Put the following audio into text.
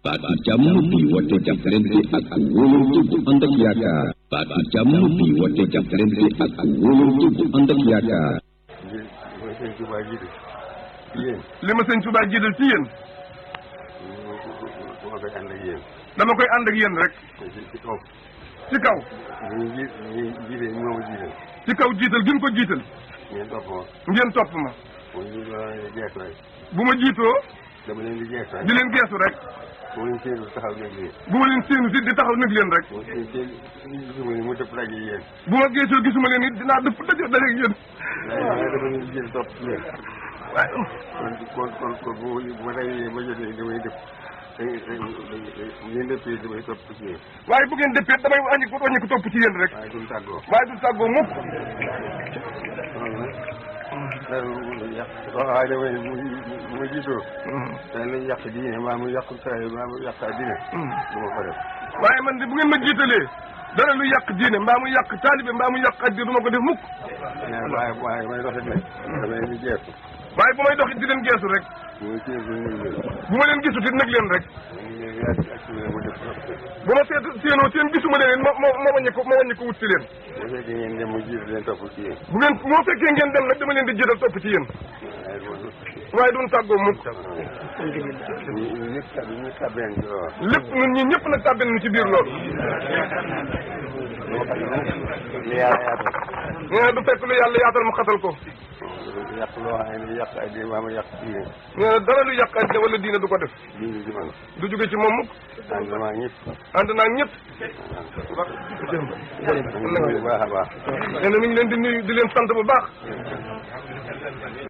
baatu jàmm bi woote jàppalante ak wóolante bu ànd ak yaakaar baatu jàmm bi woote jàppalante ak wóolante bu ànd ak yaakaar li ma sëñ Tuubaa jiital ci yéen li ma sëñ Tuubaa jiital ci yéen dama koy ànd ak yéen dama koy ànd ak yéen rek ci ci kaw ci kaw ñu ji ñu jiite moo ma jiital ci kaw jiital gën ko jiital ngeen topp ma ngeen topp ma mu ñu doon gees rek bu ma jiitoo dama leen di gees rek di leen geesu rek mu leen séenu taxaw nekk leen bu ma leen séenu si di taxaw nag leen rek mu seen seen gisuma ni mu dëpp daje yéen bu ma geesoo gisuma leen it dinaa dëpp daje dajeeg yéen waaye waaye dama leen di jël topp ci yéen waaye kon kon kon kon bu bu ma dajee ba jotee damay dëpp ngeen dëppee damay topp ci yéen waaye bu ngeen dëppee damay wàññi ko wàññi ko topp ci yéen rek waaye duñ tàggoo waaye du tàggoo mukk yàq waaye damay mu mu ma jiitoo dañ lañ yàq diine maa mu yàq saa maa mu yàq diine du ma ko def waaye man de bu ngeen ma jiitalee dara lu yàq diine mbaa mu yàq taalibe mbaa mu yàq addi du ma ko def mukk waaye waaye may doxit nag dama leen di jeesu waaye bu may doxit di leen geesu rek muy ci bu ñu leen bu ma leen gisut it nag leen rek ñu leen yaa ci ak mu def bu ma seet séenoo seen gisuma leen ma ma ma wàññi ko ma wàññi ko wut si leen bu fekkee ngeen dem mu jiitu leen topp ci yéen bu ngeen moo fekkee ngeen dem nag dama leen di jiital topp ci yéen waaye loolu waaye duñ tàggoo mukk ñu ñëpp tab ñu tabeen ci loolu lépp ñun ñi ñëpp nag tàbbi nañu ci biir loolu moo xam ne li yàlla yaatal nee na du fekk lu yàlla yaatal mu xatal ko yàq loo xam ne yàq ay di maa ma yàq diine nee na dara lu yàq addi wala diine du ko def diine ci man du jóge ci moom mukk ànd damaa ñëpp ànd naa ak ñëpp bu baax a baax nee na mi ngi leen di nuyu di leen sant bu baax